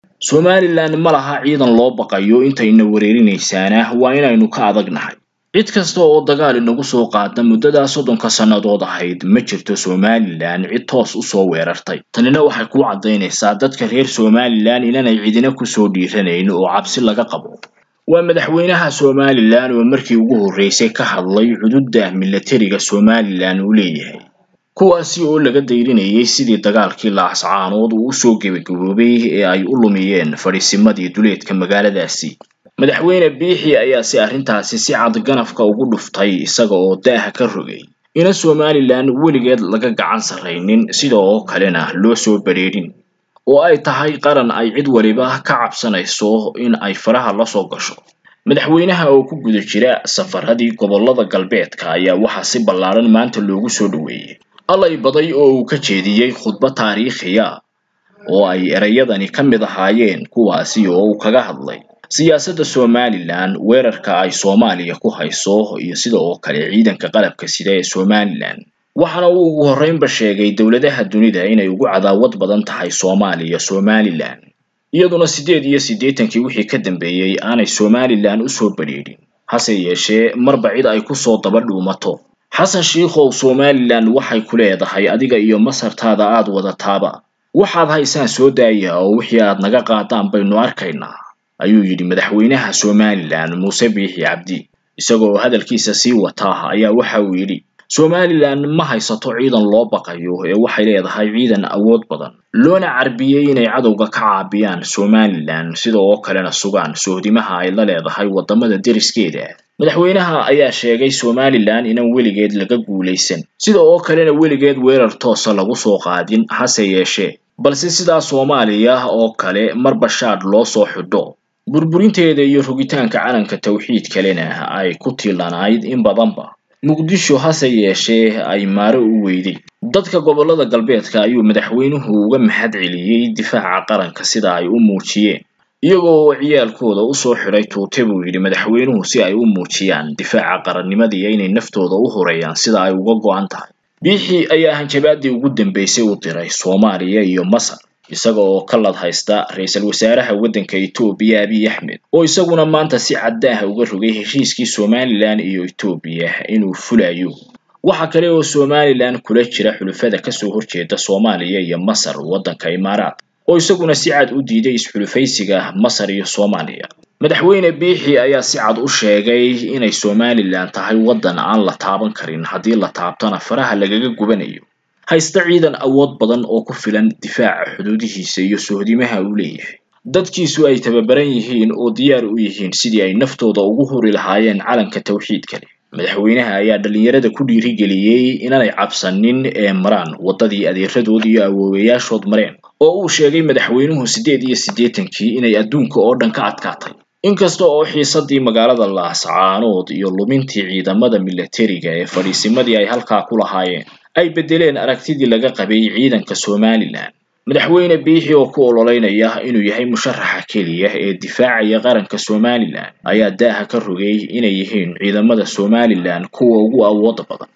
somalilan ma laha ciidan loo baqayo intayna wereerinaysaana waa inaynu ka adagnahay cid kasta oo dagaal inagu soo qaada muddadaa soddonka sannadood ahayd ma jirto somalilan cid toos usoo weerartay tanina waxay ku caddaynaysaa dadka reer somalilan inanay cidina kusoo dhiiranayn oo cabsi laga qabo waa madaxweynaha somalilan oo markii ugu horreysay ka hadlay cududda milatariga somalilan uu leeyahay kuwaasi oo laga dayrinayay sidii dagaalkii laascaanood uu usoo gebagaboobay ee ay u lumiyeen fadhiisimadii duleedka magaaladaasi madaxweyne biixi ayaa si arrintaasi si cad ganafka ugu dhuftay isaga oo daaha ka rogay ina somalilan weligeed laga gacan sarraynin sida oo kalena loo soo badrheedhin oo ay tahay qaran ay cid waliba ka cabsanayso in ay faraha la soo gasho madaxweynaha oo ku guda jira safaradii gobollada galbeedka ayaa waxaa si ballaaran maanta loogu soo dhoweeyey allay baday oo uu ka jeediyey khudbad taariikhiya oo ay erayadani ka mid ahaayeen kuwaasi oo uu kaga hadlay siyaasadda somalilan weerarka ay soomaaliya ku hayso iyo sida oo kale ciidanka qalabka sida ee somalilan waxaana uu ugu horreynba sheegay dowladaha dunida inay ugu cadaawad badan tahay soomaaliya somalilan iyaduna siddeed iyo siddeetankii wixii ka dambeeyey aanay somalilan usoo badrheedhin hase yeeshee marba cid ay kusoo daba dhuumato xasan shiikhow somalilan waxay ku leedahay adiga iyo masartaada aad wadataaba waxaad haysaan soo daaya oo wixii aad naga qaadaan baynu arkaynaa ayuu yidhi madaxweynaha somalilan muuse biixi cabdi isagoo hadalkiisa sii wataa ayaa waxa uu yidhi somalilan ma haysato ciidan loo baqayo ee waxay leedahay ciidan awood badan loona carbiyey inay cadowga ka caabiyaan somalilan sida oo kalena sugaan sohdimaha ay la leedahay waddamada deriskeeda madaxweynaha ayaa sheegay somalilan inaan weligeed laga guulaysan sida oo kalena weligeed weerar toosa lagu soo qaadin hase yeeshee balse sidaa soomaaliya oo kale marba shaadh loo soo xidho burburinteeda iyo rogitaanka calanka tawxiid kalena ay ku tiilanayd in badanba muqdisho hase yeeshee ay maaro u weyday dadka gobollada galbeedka ayuu madaxweynuhu uga mahad celiyey difaaca qaranka sida ay u muujiyeen iyagoo oo ciyaalkooda usoo xidhay tuute buu yidhi madaxweynuhu si ay u muujiyaan difaaca qarannimadii inay naftooda u horeeyaan sida ay uga go-an tahay biixi ayaa hanjabaadii ugu dambeysay u diray soomaaliya iyo masar isaga oo ka lad haysta ra-iisul wasaaraha waddanka etoobiya abiy axmed oo isaguna maanta si caddaah uga rogay heshiiskii somalilan iyo etoobiya inuu fulayo waxa kale oo somalilan kula jira xulufada kasoo horjeeda soomaaliya iyo masar waddanka imaaraadka oo isaguna si cad u diiday isxulufaysiga masar iyo soomaaliya madaxweyne biixi ayaa si cad u sheegay inay somalilan tahay waddan aan la taaban karin haddii la taabtona faraha lagaga gubanayo haysta ciidan awood badan oo ku filan difaaca xuduudihiisa iyo sohdimaha uu leeyahay dadkiisu ay tababaran yihiin oo diyaar u yihiin sidii ay naftooda ugu huri lahaayeen calanka tawxiidka leh madaxweynaha ayaa dhallinyarada ku dhiirigeliyey inaanay cabsanin ee maraan waddadii adeeradood iyo awoowayaashood mareen oo uu sheegay madaxweynuhu siddeed iyo siddeetankii inay adduunka oo dhan ka adkaatay inkasta oo xiisadii magaalada laascaanood iyo lumintii ciidamada milatariga ee fadhiisimadii ay halkaa ku lahaayeen ay beddeleen aragtidii laga qabay ciidanka somalilan madaxweyne biixi oo ku ololeynaya inuu yahay musharaxa keliya ee difaacaya qaranka somalilan ayaa daaha ka rogay inay yihiin ciidamada somalilan kuwa ugu awooda badan